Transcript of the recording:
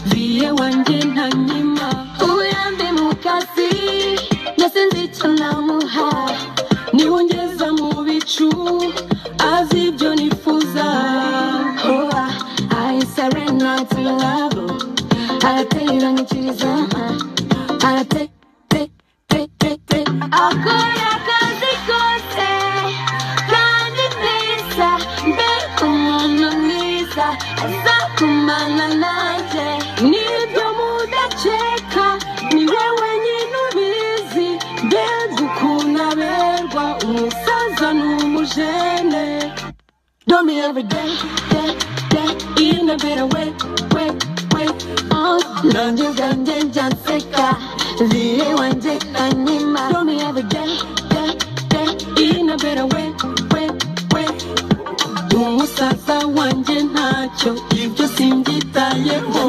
Vie wanjye ntanyima uburambe mu kazi nasenze icyo namuha niwe ungeza mu bicu azi ibyo nifuza oh, I surrender to your love araterera nk'ikiriza araterera akora akazi kose kandi neza mbega umuntu mwiza azakumana nanjye nibyo mudaceka ni we wenyine ubizi mbega ukuntu aberwa umusaza n'umujene Know me every day, day, day, in a better way, way, way. Oh, love you, Ganja, Janseka, Zee, Wanje, Anima. Know me every day, day, day, in a better way, way, way. Umusaza wanje ntacyo ibyo simbyitayeho